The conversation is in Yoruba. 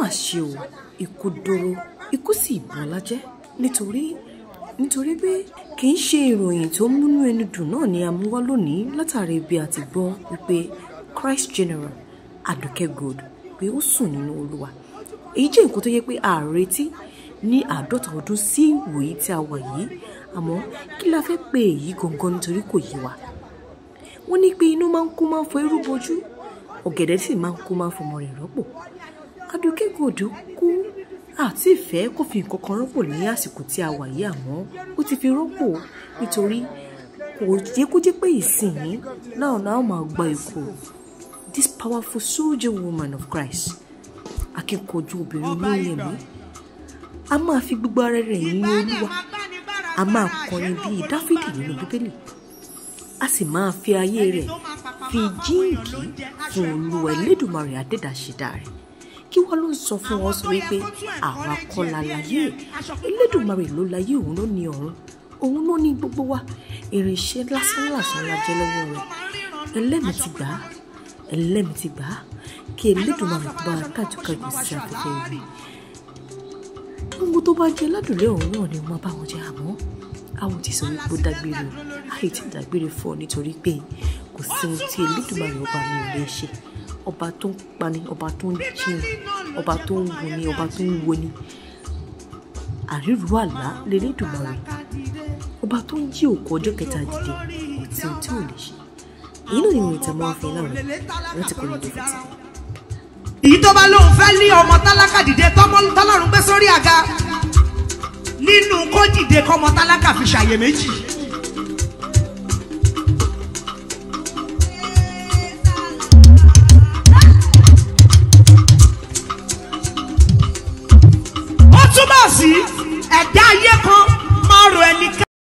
ṣe o ikú dóró ikú sì bọ́lá jẹ́ nítorí nítorí pé kì í ṣe ìròyìn tó múnú ẹni dùn náà ni a mú wá lónìí látàrí bí a ti gbọ́ wípé Christ General Aduke Gold pé ó sùn nínú Olúwa èyí jẹ́ nǹkan tó yẹ pé a retí ní àádọ́ta ọdún sí ìwòyí tí a wà yìí àmọ́ kí la fẹ́ pè èyí gangan nítorí kò yé wa wọ́n ní pé inú máa ń kú máa ń fọ irú bojú ọ̀gẹ̀dẹ̀ sì máa ń kú máa ń fọmọ rẹ̀ rọ́pò Aduke Gold kú àti ìfẹ́ kò fi nǹkan kan rọ́pò ní àsìkò tí a wà yìí àmọ́ ó ti fi rọ́pò nítorí kò yẹ kó jẹ́ pé ìsìn náà náà máa gba ikú this powerful soldier woman of Christ akíkanjú obìnrin olóyè mi a máa fi gbogbo ara rẹ̀ yìn Olúwa a máa kọrin bíi Dáfídì nínú Bíbélì a sì máa fi ayé rẹ̀ fi jíǹkì fún Olúwa Elédùmarè adẹ́dàṣẹ̀dá rẹ̀ kí wọ́n ló ń sọ fún wọn sọ wípé àwa kọ́ la láyé Elédùmarè ló láyé òun ló ní ọ̀run òun ló ní gbogbo wa irinṣẹ́ lásán lásán la jẹ́ lọ́wọ́ rẹ̀ ẹlẹ́mìí ti gbà á ẹlẹ́mìí ti gbà á kí Elédùmarè bá a kájúkájú sí afẹ́fẹ́ rẹ̀ gbogbo tó bá jẹ ládùúlé ọ̀hún náà ni wọ́n bá wọn jẹ àmọ́ àwọn ti sọ wípé ó dágbére o àyè ti dágbére fún ọ nítorí pé kò sí ohun tí Elédùmarè ọba mi ò lè ṣe ọba tó ń pani ọba tó ń jiyàn ọba tó ń wo ni ọba tó ń wo ni àríru àlá lélẹ́dùmarè ọba tó ń jí òkú ọjọ́ kẹta dìde ọtí tí ò lè ṣe èyí náà ni ìròyìn tí a máa ń fi náà rẹ láti kọ́ lóde fún tìbí. èyí tó bá lóun fẹ́ lé ọmọ tálákà dìde tọ́lọ́run gbé sórí àga nínú kó dìde kọ́mọ tálákà fi ṣàyè méjì. ó túmọ̀ sí